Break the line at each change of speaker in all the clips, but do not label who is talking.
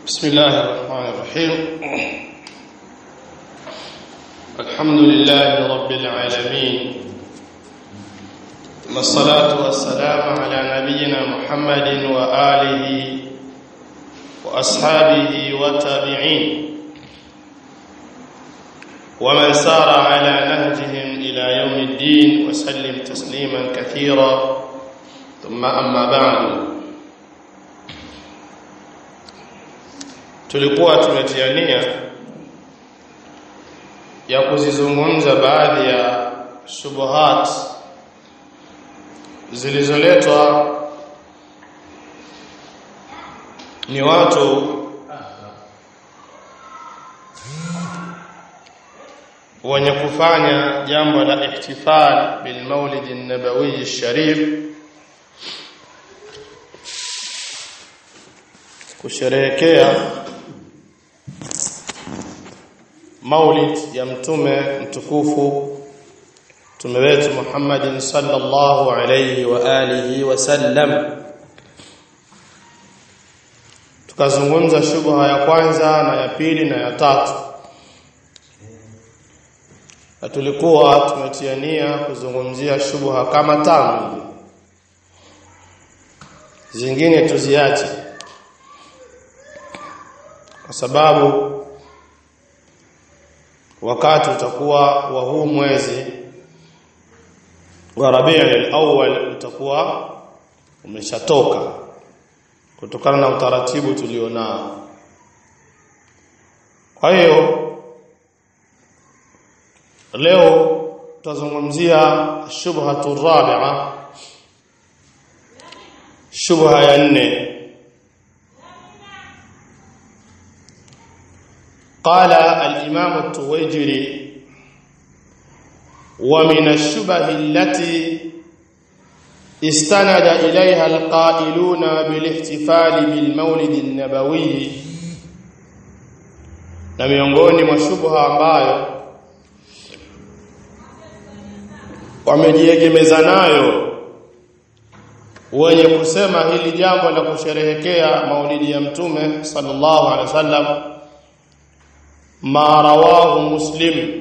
بسم الله الرحمن الرحيم الحمد لله رب العالمين ثم الصلاة والسلام على نبينا محمد وآله وأصحابه والتابعين ومن سار على نهجهم إلى يوم الدين وسلم تسليما كثيرا ثم أما بعد tulikuwa tumetiania ya kuzizungumza baadhi ya shubuhat zilizoletwa ni watu wenye kufanya jambo la ihtifal bil maulid an-nabawi sharif kusherehekea maulid ya mtume mtukufu mtume wetu Muhammadin sallallahu alayhi wa alihi wasallam tukazungumza shubha ya kwanza na ya pili na ya tatu na tulikuwa tumetiania kuzungumzia shubha kama tano zingine tuziache kwa sababu wakati utakuwa wa huu mwezi wa Rabiul Awwal utakuwa umeshatoka kutokana na utaratibu tulionao kwa hiyo leo tutazungumzia shubhatu rabi'a shubha ya nne قال الإمام التويجري ومن الشبه التي استند إليها القائلون بالاحتفال بالمولد النبوي na miongoni mwa shubha ambayo wamejiegemeza nayo wenye kusema hili jambo la kusherehekea maulidi ya mtume sallallahu alaihi wasallam ma rawahu muslim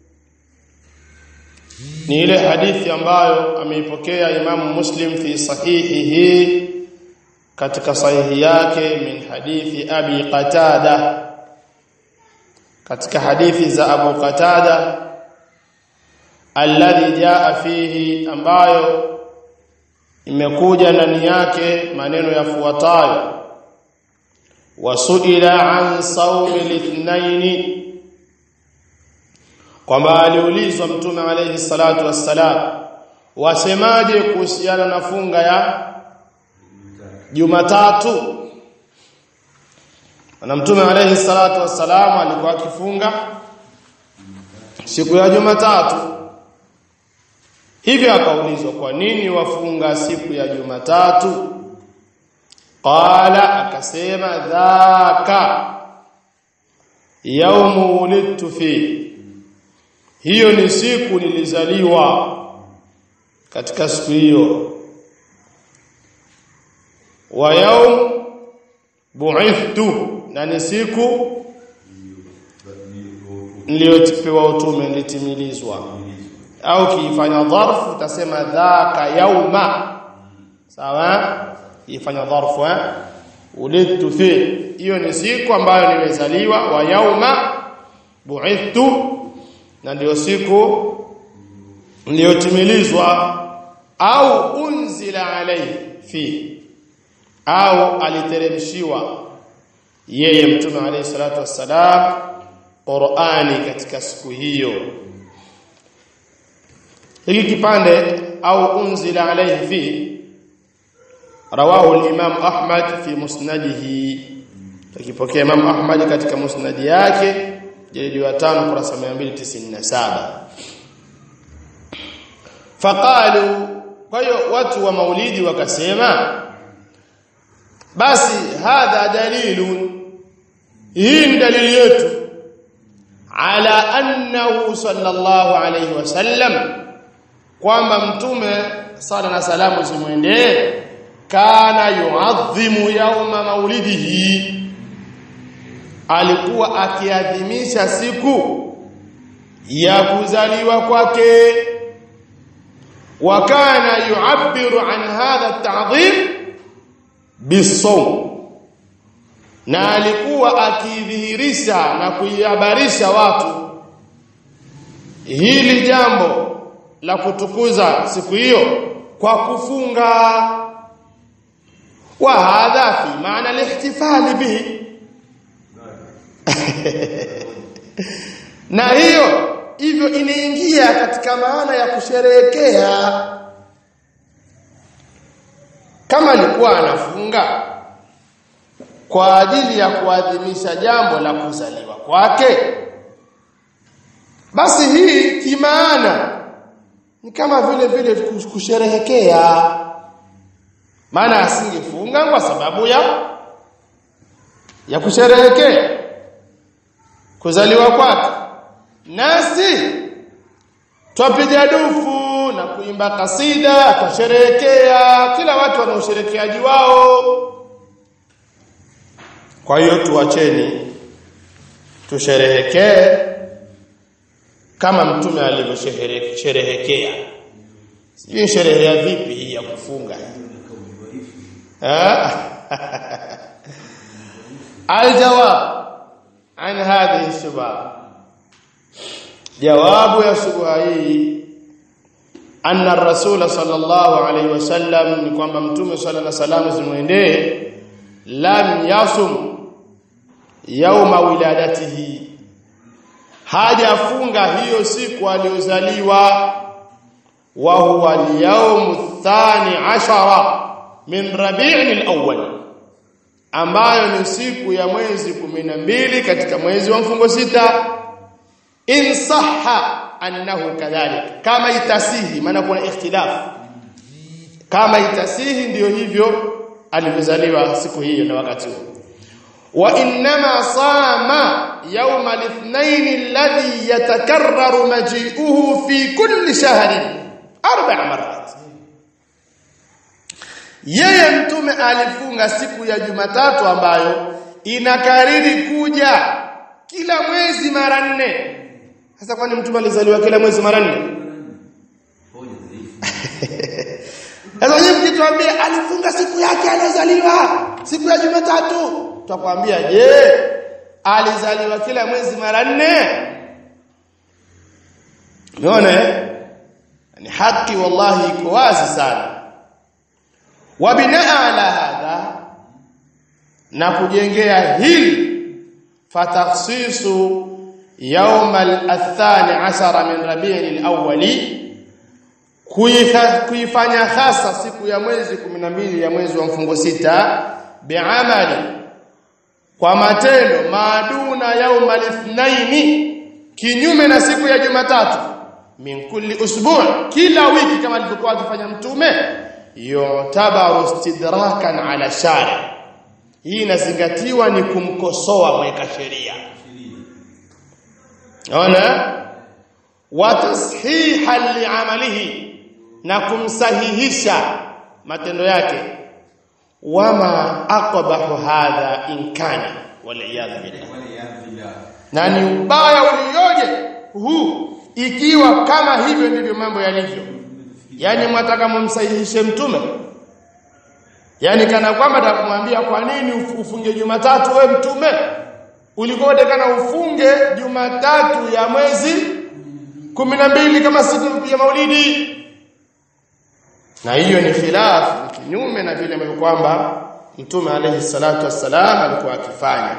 ni ile hadithi ambayo ameipokea imamu muslim fi sahihihi katika sahihi yake min hadithi abi qatada katika hadithi za abu qatada alladhi jaa fihi ambayo imekuja ndani yake maneno yafuatayo wasuila an saumi lithnaini kwamba aliulizwa mtume alayhi salatu wassalam wasemaje kuhusiana na funga ya Jumatatu na mtume alayhi salatu wassalam alikuwa akifunga siku ya Jumatatu hivyo akaulizwa kwa nini wafunga siku ya Jumatatu qala akasema dhaka yaumu wulidtu fi hiyo ni siku nilizaliwa katika siku hiyo wa yaum bu'ithtu na ni siku niliyotipewa utume nilitimilizwa au kiifanya dharfu utasema dhaka yauma sawa ifanya dharfu eh ulidtu fi hiyo ni siku ambayo nimezaliwa wa yauma bu'ithtu na ndio siku niliyotimilizwa au unzila alayhi fi au aliteremshiwa yeye mtume alayhi salatu wassalam Qur'ani katika siku hiyo hiki kipande au unzila alayhi fi rawahu al-Imam Ahmad fi musnadihi akipokea Imam Ahmad katika musnadi yake jilidi wa 5 kurasa 297 faqalu kwa hiyo watu wa maulidi wakasema basi hadha dalilun hii ni dalili yetu ala annahu sallallahu alayhi wasallam kwamba mtume sala na salamu zimwendee kana yuadhimu yauma maulidihi alikuwa akiadhimisha siku ya kuzaliwa kwake wa kana yu'abbiru an hadha at-ta'dhim bisawm na alikuwa akidhihirisha na kuihabarisha watu hili jambo la kutukuza siku hiyo kwa kufunga wa hadha fi maana al-ihtifal bihi na hiyo hivyo inaingia katika maana ya kusherehekea kama alikuwa anafunga kwa ajili ya kuadhimisha jambo la kuzaliwa kwake basi hii kimaana ni kama vile vile kusherehekea maana asingefunga kwa sababu ya ya kusherehekea kuzaliwa kwake nasi twapiga dufu na kuimba kasida tusherehekea kila watu wana usherekeaji wao kwa hiyo tuacheni tusherehekee kama mtume alivyosherehekea sijui sherehe ya vipi hii ya kufunga aljawab an hadhihi shubha jawabu ya shubha hii anna rasul sallallahu alaihi wasallam ni kwamba mtume sallallahu alaihi wasallam zimwendee lam yasum yauma wiladatihi hajafunga hiyo siku aliyozaliwa wa huwa al-yawm athani ashara min rabi'in al-awwal ambayo ni siku ya mwezi 12 katika mwezi wa mfungo sita in sahha annahu kadhalik kama itasihi maana kuna ikhtilaf kama itasihi ndiyo hivyo alivyozaliwa siku hiyo na wakati huo wa inma sama يوم الاثنين الذي يتكرر مجيئه في كل شهر اربع مرات yeye mtume alifunga siku ya Jumatatu ambayo inakariri kuja kila mwezi mara nne sasa kwani mtume alizaliwa kila mwezi mara nne sasa yeye mkituambia alifunga siku yake aliyozaliwa siku ya Jumatatu tutakwambia je alizaliwa kila mwezi mara nne umeona ni haki wallahi iko wazi sana wa binaa ala hadha na kujengea hili fatakhsisu يوم الثاني عشر من ربيع الأول kuifanya hasa siku ya mwezi 12 ya mwezi wa mfungo sita biamali kwa matendo maaduna yauma lithnaini kinyume na siku ya Jumatatu min kulli usbu' kila wiki kama alivyokuwa akifanya mtume yutabaru istidrakan ala shari hii inazingatiwa ni kumkosoa mweka sheria ona wa tashihan li'amalihi na kumsahihisha matendo yake wama aqbahu hadha in kana waliyadha billah na ni ubaya ulioje huu ikiwa kama hivyo ndivyo mambo yalivyo yani mwataka mumsahihishe mtume yani kana kwamba atakumwambia kwa nini ufunge Jumatatu we mtume ulikuwa utakana ufunge Jumatatu ya mwezi 12 kama siku ya Maulidi na hiyo ni khilafu kinyume na vile ambavyo kwamba mtume alayhi salatu wassalam alikuwa akifanya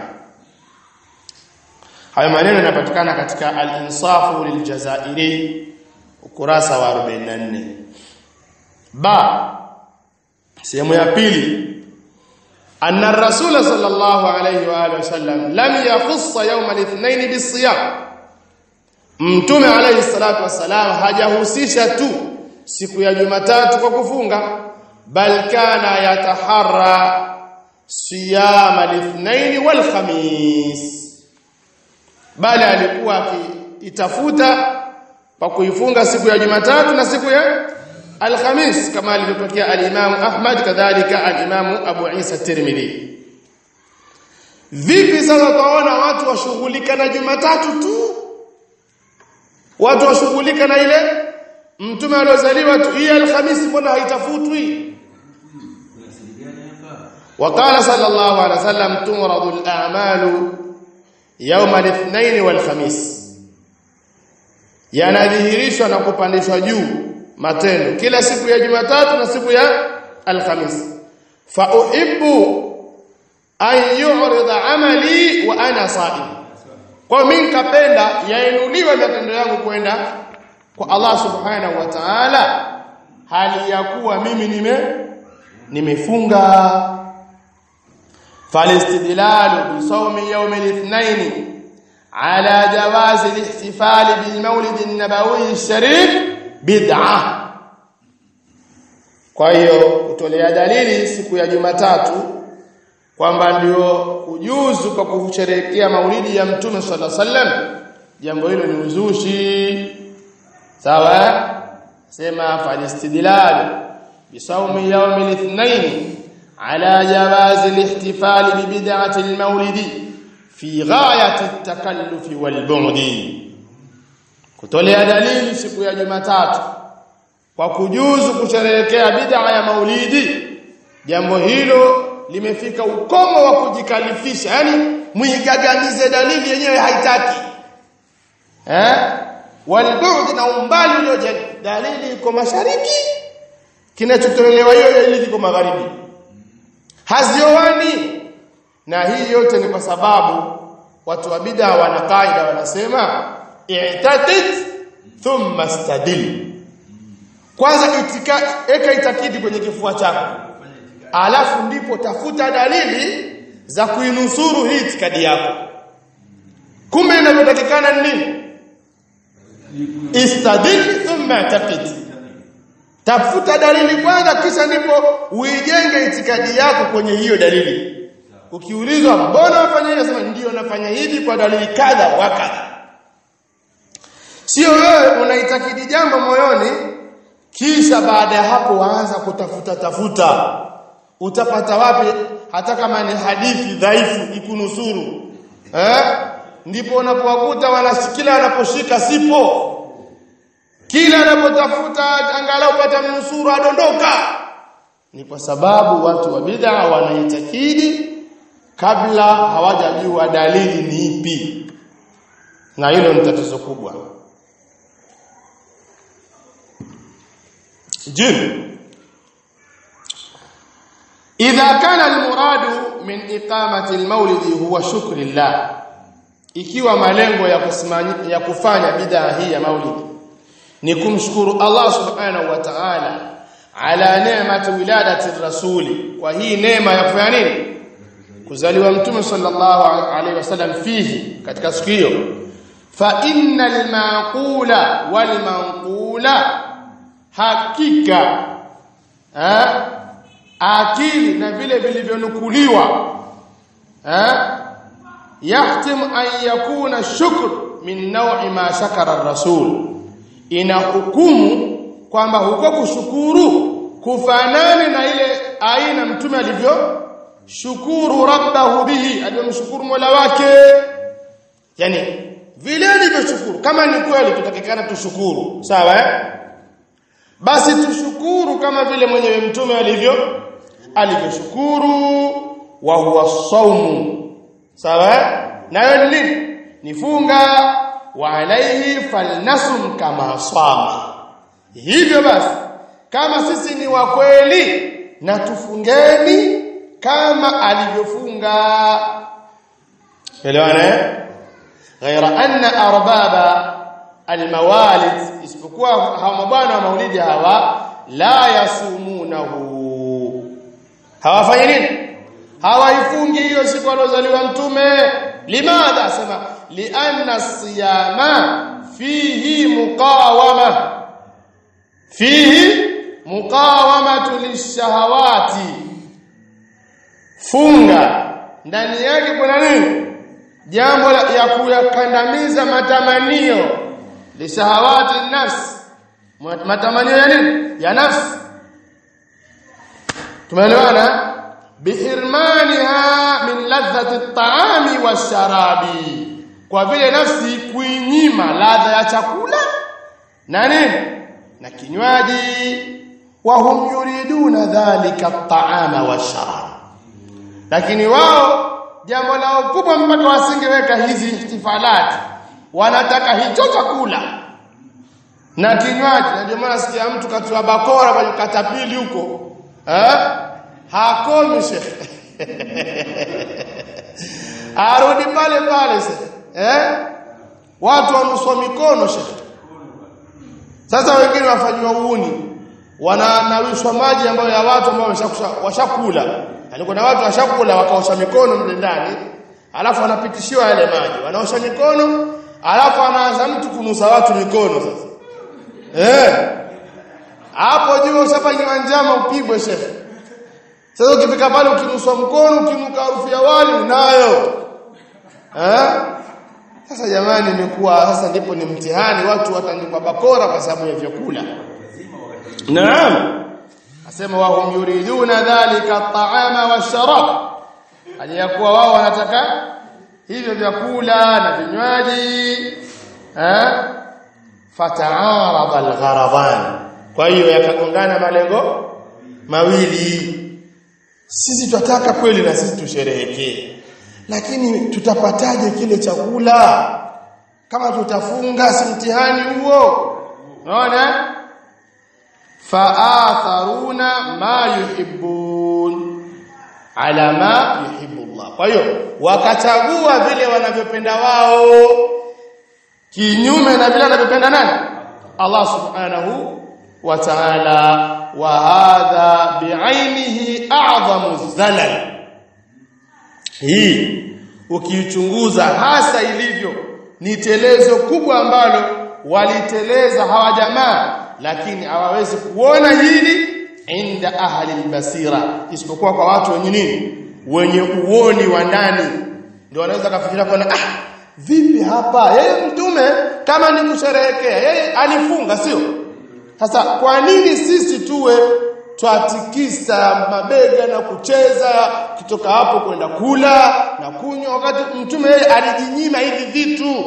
hayo maneno yanapatikana katika al-insafu liljazairi ukurasa wa 44 ba sehemu ya pili anna ar-rasul sallallahu alayhi wa alihi wasallam lam yakhussa yawm al-ithnain bis-siyam mtume alayhi salatu wassalam hajahusisha tu siku ya Jumatatu kwa kufunga bal kana yataharra siyam al-ithnain wal khamis bali alikuwa akitafuta kwa kuifunga siku ya Jumatatu na siku ya Al-Khamis kama alivyotokea al-Imam Ahmad kadhalika al-Imam Abu Isa Tirmidhi vipi sasa tunaona watu washughulika na Jumatatu tu watu washughulika na ile mtume aliozaliwa tu hii alhamisi mbona haitafutwi وقال صلى الله عليه وسلم تمرض الأعمال يوم الاثنين والخميس yanadhihirishwa na kupandishwa juu matendo kila siku ya Jumatatu na siku ya Alhamis fa uhibbu an yu'rida amali wa ana sa'im kwa mimi nikapenda yainuliwe matendo yangu kwenda kwa Allah subhanahu wa ta'ala hali ya kuwa mimi nime nimefunga فالاستدلال بصوم يوم الاثنين على جواز الاحتفال بالمولد النبوي الشريف بدعه kwa hiyo kutolea dalili siku ya Jumatatu kwamba ndio kujuzu kwa kusherehekea maulidi ya Mtume sallallahu alaihi wasallam jambo hilo ni uzushi sawa sema falistidlal bisawmi yawm al-ithnain على جواز الاحتفال ببدعة المولد في غاية التكلف والبعد kutolea dalili siku ya Jumatatu kwa kujuzu kusherehekea bid'a ya maulidi jambo hilo limefika ukomo wa kujikalifisha yani muigaganize dalili yenyewe haitaki eh walbu'd na umbali ulioje dalili iko mashariki kinachotolewa hiyo dalili iko magharibi haziowani na hii yote ni kwa sababu watu wa bid'a wana kaida wanasema i'taqid thumma stadil kwanza itika eka itakidi kwenye kifua chako alafu ndipo tafuta dalili za kuinusuru hii itikadi yako kumbe inapotakikana nini istadil thumma i'taqid tafuta dalili kwanza kisha ndipo uijenge itikadi yako kwenye hiyo dalili ukiulizwa mbona wafanya hivi nasema ndio nafanya hivi kwa dalili kadha wa kadha sio wewe unaitakidi jambo moyoni kisha baada ya hapo waanza kutafuta tafuta utapata wapi hata kama ni hadithi dhaifu ikunusuru eh ndipo unapowakuta wanashikila wanaposhika sipo kila anapotafuta angalau pata mnusuru adondoka ni kwa sababu watu wa bid'a wanaitakidi kabla hawajajua dalili ni ipi na hilo ni tatizo kubwa je idha kana almuradu min iqamati almawlidi huwa shukru lillah ikiwa malengo ya kusimanya, ya kufanya bid'a hii ya maulidi ni kumshukuru Allah subhanahu wa ta'ala ala neemati wiladati rasuli kwa hii neema ya kufanya nini kuzaliwa mtume sallallahu alaihi wasallam fihi katika siku hiyo fa innal maqula wal manqula hakika ha? akili na vile vilivyonukuliwa ha? yahtim an yakuna shukr min naw'i ma shakara ar-rasul ina hukumu kwamba huko kushukuru kufanane na ile aina mtume alivyo shukuru rabbahu bihi aliyomshukuru mola wake yani vile alivyoshukuru kama ni kweli tutakikana tushukuru sawa eh basi tushukuru kama vile mwenyewe mtume alivyo alivyoshukuru wa huwa saumu sawa eh nayo ni nini nifunga wa alaihi falnasum kama sama hivyo basi kama sisi ni wa kweli na tufungeni kama alivyofunga elewana ghaira anna arbaba almawalid isipokuwa hawa mabwana wa maulidi hawa la yasumunahu hawafanyi nini hawaifungi hiyo siku alozaliwa mtume limadha sema lianna siyama fihi muqawama fihi muqawamatu lishahawati funga ndani yake kuna nini jambo ya kuyakandamiza matamanio lishahawati nafsi matamanio ya nini ya nafsi tumeelewana bihirmaniha min ladhati at-ta'ami wash-sharabi kwa vile nafsi kuinyima ladha ya chakula na nini na kinywaji wa hum yuriduna dhalika at-ta'ama wash-sharab lakini wao jambo lao kubwa mpaka wasingeweka hizi ihtifalati wanataka hicho chakula na kinywaji na ndio maana sikia mtu katiwa bakora kwenye katapili huko eh hakomi shekhe arudi pale pale sasa eh watu wanuswa mikono shekhe sasa wengine wafanywa uuni wananawishwa maji ambayo ya watu ambao washakula alikuwa na watu washakula wakaosha mikono mle ndani alafu wanapitishiwa yale maji wanaosha mikono alafu anaanza mtu kunusa watu mikono sasa eh hapo juu ushafanyiwa njama upigwe shehe sasa ukifika pale ukinuswa mkono ukinuka harufu ya wali unayo eh sasa jamani imekuwa sasa ndipo ni mtihani watu watandikwa bakora kwa sababu ya vyakula naam asema wa hum yuriduna dhalika at-ta'ama wash-sharab aliyakuwa wao wanataka hivyo vyakula na vinywaji eh fata'arada al-gharadan kwa hiyo yakagongana malengo mawili sisi tunataka kweli na sisi tusherehekee lakini tutapataje kile chakula kama tutafunga si mtihani huo unaona faatharuna ma yuhibbun ala ma yuhibbu Allah kwa hiyo wakachagua vile wanavyopenda wao kinyume na vile wanavyopenda nani Allah subhanahu wa ta'ala wa hadha bi'ainihi a'zamu dhalal hii ukiichunguza hasa ilivyo ni telezo kubwa ambalo waliteleza hawa jamaa lakini hawawezi kuona hili inda ahli albasira isipokuwa kwa watu wenye nini wenye uoni wa ndani ndio wanaweza kafikiria kwa ah vipi hapa yeye mtume kama ni kusherehekea yeye alifunga sio sasa kwa nini sisi tuwe twatikisa mabega na kucheza kutoka hapo kwenda kula na kunywa wakati mtume yeye alijinyima hivi vitu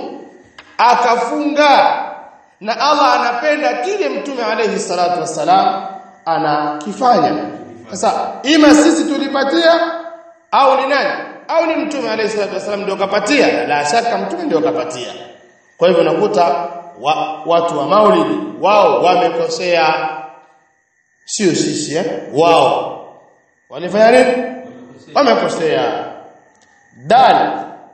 akafunga na Allah anapenda kile mtume alayhi salatu wassalam anakifanya sasa ima sisi tulipatia au ni nani au ni mtume alayhi salatu wassalam ndio kapatia la shaka mtume ndio kapatia kwa hivyo nakuta wa, watu wa maulidi wao wamekosea sio sisi eh wao walifanya nini wamekosea dal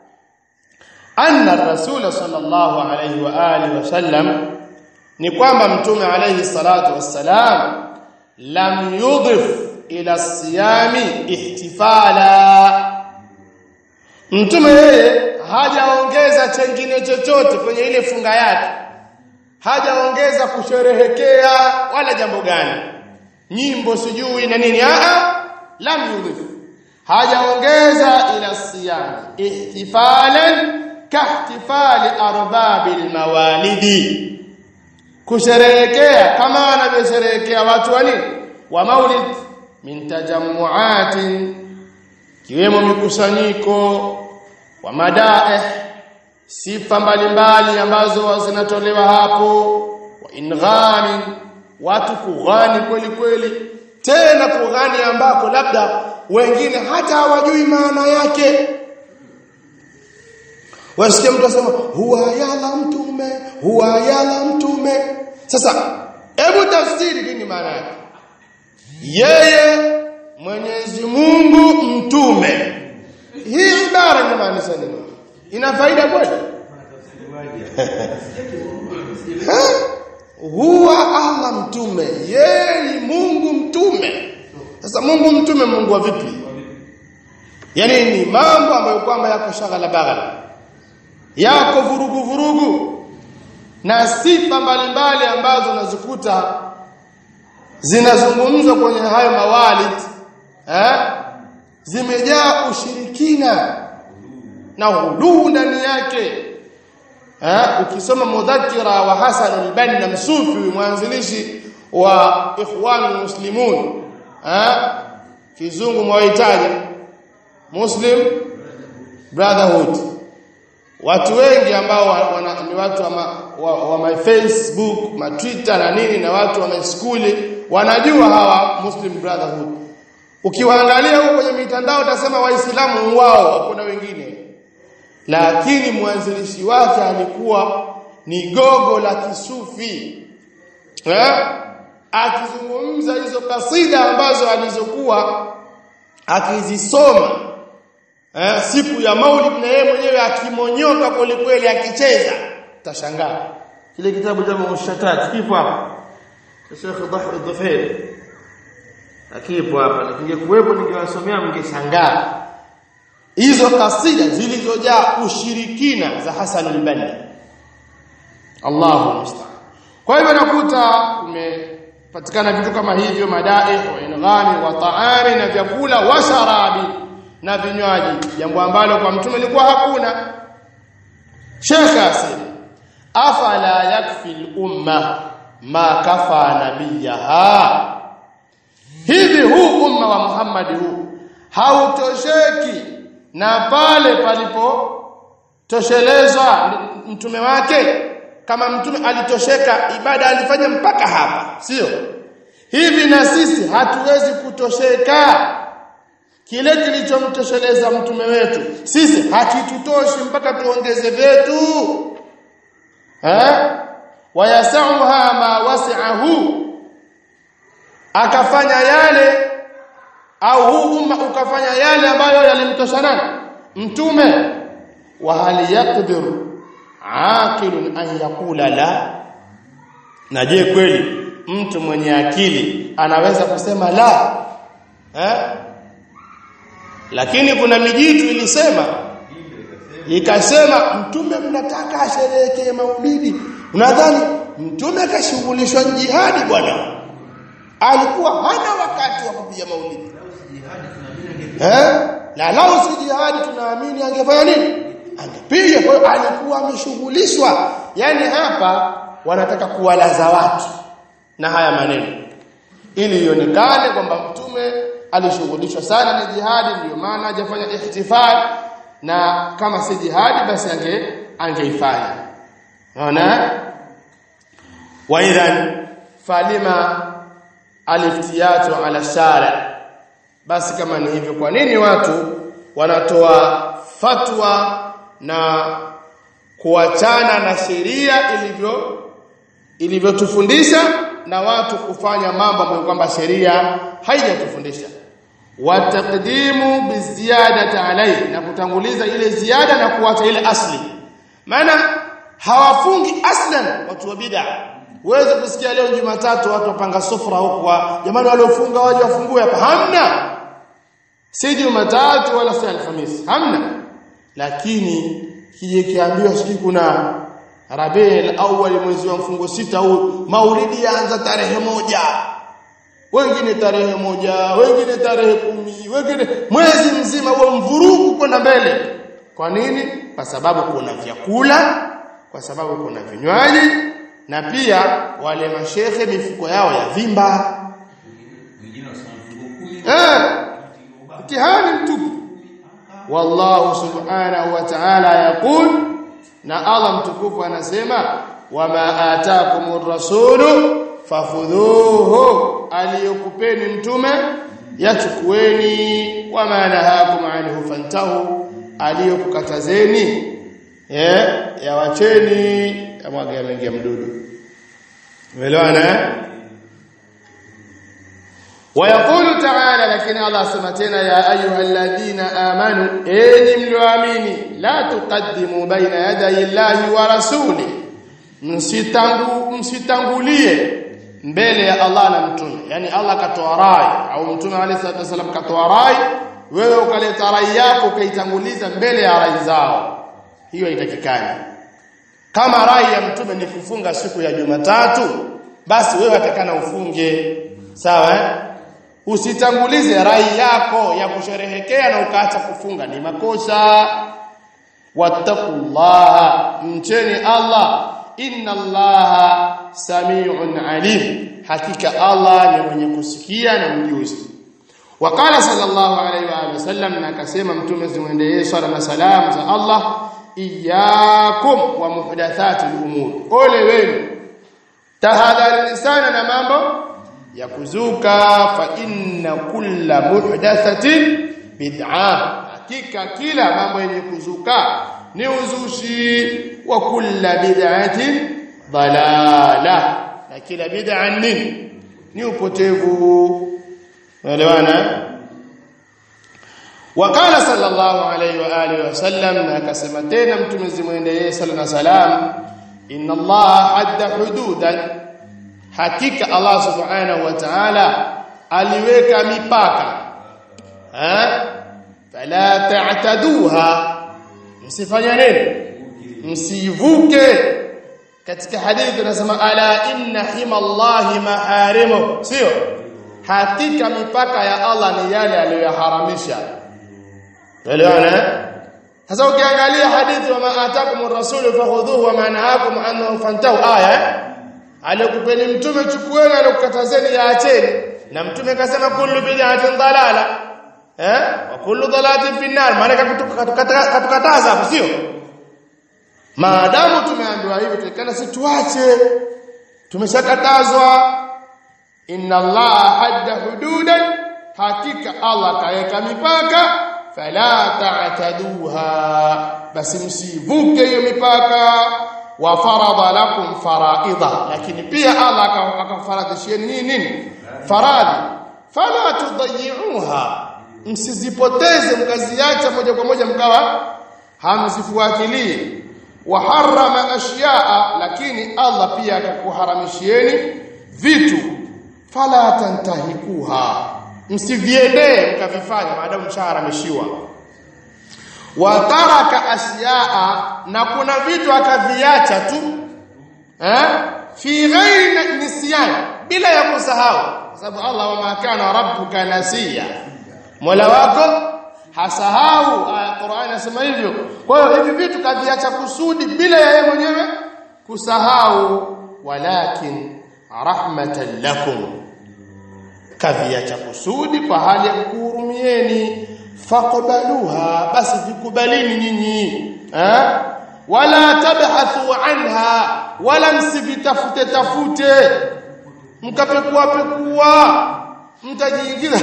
anna rasul sallallahu alayhi wa alihi wasallam ni kwamba mtume alayhi salatu wassalam lam yudhif ila siyami ihtifala mtume yeye hajaongeza chengine chochote kwenye ile funga yake hajaongeza kusherehekea wala jambo gani nyimbo sijui na nini a lam yudhif hajaongeza ila siyam ihtifalan kahtifali arbabil mawalidi kusherehekea kama wanavyosherehekea watu wa nini wa maulid min tajammuatin kiwemo mikusanyiko wa madaeh sifa mbalimbali ambazo zinatolewa hapo wa inghani watu kughani kweli kweli tena kughani ambako labda wengine hata hawajui maana yake wasikia mtu asema huwa yala mtume huwa yala mtume sasa hebu tafsiri nini maana yake yeye Mwenyezi Mungu mtume hii ibara inamaanisha nini ina faida kweli huwa Allah mtume yeye ni Mungu mtume sasa Mungu mtume Mungu wa vipi yani ni mambo ambayo kwamba yako shagala bagala yako vurugu vurugu na sifa mbalimbali ambazo unazikuta zinazungumzwa kwenye hayo mawalid eh zimejaa ushirikina na huluu ndani yake eh ukisoma mudhakira wa Hasan al-Banna msufi mwanzilishi wa ikhwan muslimun eh kizungu mwahitaji muslim brotherhood watu wengi ambao wana, ni watu wa, ma, wa, wa my Facebook ma Twitter na nini na watu wa my school wanajua hawa Muslim brotherhood ukiwaangalia huko kwenye mitandao utasema waislamu wao hakuna wengine lakini mwanzilishi wake alikuwa ni gogo la kisufi eh akizungumza hizo kasida ambazo alizokuwa akizisoma eh siku ya Maulid na yeye mwenyewe akimonyoka kwelikweli akicheza tashangaa kile kitabu cha Mushatat kipo hapa Sheikh Dhahir Dhufair akipo hapa nikingekuwepo ningewasomea mngeshangaa hizo kasida zilizojaa ushirikina za Hassan al-Banna Allahu musta'an kwa hivyo nakuta kumepatikana vitu kama hivyo madai wa inghami wa taami na vyakula wa sharabi na vinywaji jambo ambalo kwa mtume lilikuwa hakuna Sheikh asema afala yakfi al-umma ma kafa nabiyaha hivi huu umma wa Muhammad huu hautosheki na pale palipo toshelezwa mtume wake kama mtume alitosheka ibada alifanya mpaka hapa sio hivi na sisi hatuwezi kutosheka kile kilichomtosheleza mtume wetu sisi hakitutoshi mpaka tuongeze vyetu eh wayasauha ma wasi'ahu akafanya yale au huu umma ukafanya yale ambayo yalimtosha nani mtume wa hal yaqdir aqilun an yaqula la na je kweli mtu mwenye akili anaweza kusema la eh lakini kuna mijitu ilisema ikasema mtume mnataka asherehekee maulidi unadhani mtume akashughulishwa jihadi bwana alikuwa hana wakati wa kupiga maulidi eh la lao si jihadi tunaamini angefanya nini angepiga kwa hiyo alikuwa ameshughulishwa yani hapa wanataka kuwalaza watu na haya maneno ili ionekane kwamba mtume alishughulishwa sana na jihadi ndio maana hajafanya ihtifal na kama si jihadi basi ange angeifanya unaona wa idhan falima aliftiyatu ala shara basi kama ni hivyo kwa nini watu wanatoa fatwa na kuachana na sheria ilivyo ilivyotufundisha na watu kufanya mambo ambayo kwamba sheria haijatufundisha wataqdimu biziyadati alayhi na kutanguliza ile ziada na kuacha ile asli maana hawafungi aslan watu wa bid'a uweze kusikia leo Jumatatu watu wapanga sufra huko jamani waliofunga waje wafungue hapa hamna si Jumatatu wala si Alhamisi hamna lakini kije kiambiwa siki kuna Rabiul awwal mwezi wa mfungo sita huu maulidi yaanza tarehe moja wengine tarehe moja wengine tarehe kumi wengine mwezi mzima huo mvurugu kwenda mbele kwa nini kwa sababu kuna vyakula kwa sababu kuna vinywaji na pia wale mashehe mifuko yao ya vimba eh mtihani mtupu wallahu subhanahu wa ta'ala yaqul na Allah mtukufu anasema wama ataakumur rasulu fafudhuhu aliyokupeni mtume yachukueni wama nahakum anhu fantahu aliyokukatazeni eh yawacheni amwaga yameingia mdudu umeelewana ويقول تعالى لكن الله سمتنا يا ايها الذين امنوا اني ملوامين لا تقدموا بين يدي الله ورسوله msitangu msitangulie mbele ya Allah na mtume yani Allah katoa rai au mtume alayhi salatu wasallam katoa rai wewe ukaleta rai yako ukaitanguliza mbele ya rai zao hiyo haitakikani kama rai ya mtume ni kufunga siku ya Jumatatu basi wewe atakana ufunge sawa eh? usitangulize rai yako ya kusherehekea na ukaacha kufunga ni makosa wattaqullaha mcheni Allah inna allaha samiun alim hakika Allah ni mwenye kusikia na mjuzi وقال صلى الله عليه واله وسلم na akasema mtume zimwendee swala na salam za Allah iyyakum wa muhdathatil umur ole wenu tahadharini sana na mambo ya kuzuka fa inna kulla muhdathatin bid'ah hakika kila mambo yenye kuzuka ni uzushi wa kulla bid'atin dalala na kila bid'a nini ni upotevu unaelewana وقال صلى الله عليه واله وسلم akasema tena mtume zimwendee sala na salam inna Allah hadda hududan hakika Allah subhanahu wa ta'ala aliweka mipaka ha fala ta'taduha msifanye nini msivuke katika hadithi tunasema ala inna himallahi maharimu sio hakika mipaka ya Allah ni yale aliyoharamisha elewana sasa ukiangalia hadithi wa ma atakumur rasulu fakhudhuhu wa ma nahakum anhu fantahu aya aliyokupeni mtume chukueni aliyokatazeni yaacheni na mtume akasema kullu bid'atin dalala eh wa kullu dalalatin fi nar maana katukataza hapo sio maadamu tumeambiwa hivyo tulikana si tuache tumeshakatazwa inna allaha hadda hududan hakika allah kaweka mipaka fala ta'taduha basi msivuke hiyo mipaka wa farada lakum faraidha lakini pia allah akafaradhisheni nini nini faradhi fala tudayyi'uha msizipoteze mkaziacha moja kwa moja mkawa hamzifuatilii wa harrama ashya'a lakini Allah pia akakuharamishieni vitu fala tantahikuha msiviendee mkavifanya maadamu mshaharamishiwa wa taraka ashya'a na kuna vitu akaviacha tu eh fi ghairi nisyan bila ya kusahau kwa sababu Allah wa ma kana rabbuka nasiya mola wako hasahau Qur'an inasema hivyo kwa hiyo hivi vitu kaviacha kusudi bila ya yeye mwenyewe kusahau walakin rahmatan lakum kaviacha kusudi kwa hali ya kuhurumieni faqbaluha basi vikubalini nyinyi eh wala tabhathu anha wala msivitafute tafute mkapekua pekua mtajiingiza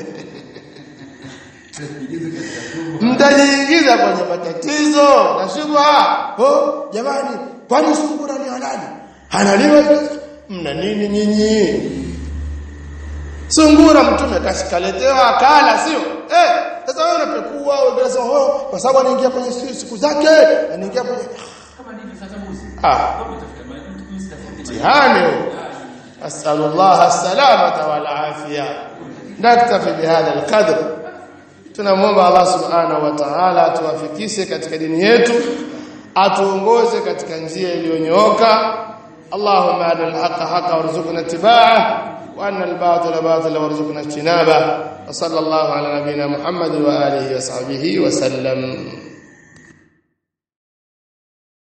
mtajiingiza kwenye matatizo na shubha oh jamani kwani sungura ni halali halaliwa mna nini nyinyi sungura mtume kashikaletewa akala sio eh sasa wewe unapekua wewe unasema oh kwa sababu anaingia kwenye siku zake anaingia kwenye
kama ndivyo sasa muzi
ah
kama utafuta mtu msitafute
mtihani asallallahu alsalamata wal afia naktafi bihadha alqadr tunamwomba Allah subhanahu wa ta'ala atuwafikishe katika dini yetu atuongoze katika njia iliyonyooka Allahumma adil haqa haqa warzuqna ittiba'ah wa anna al-batila batila warzuqna ijtinabah wa sallallahu ala nabiyyina Muhammad wa alihi wa sahbihi wa sallam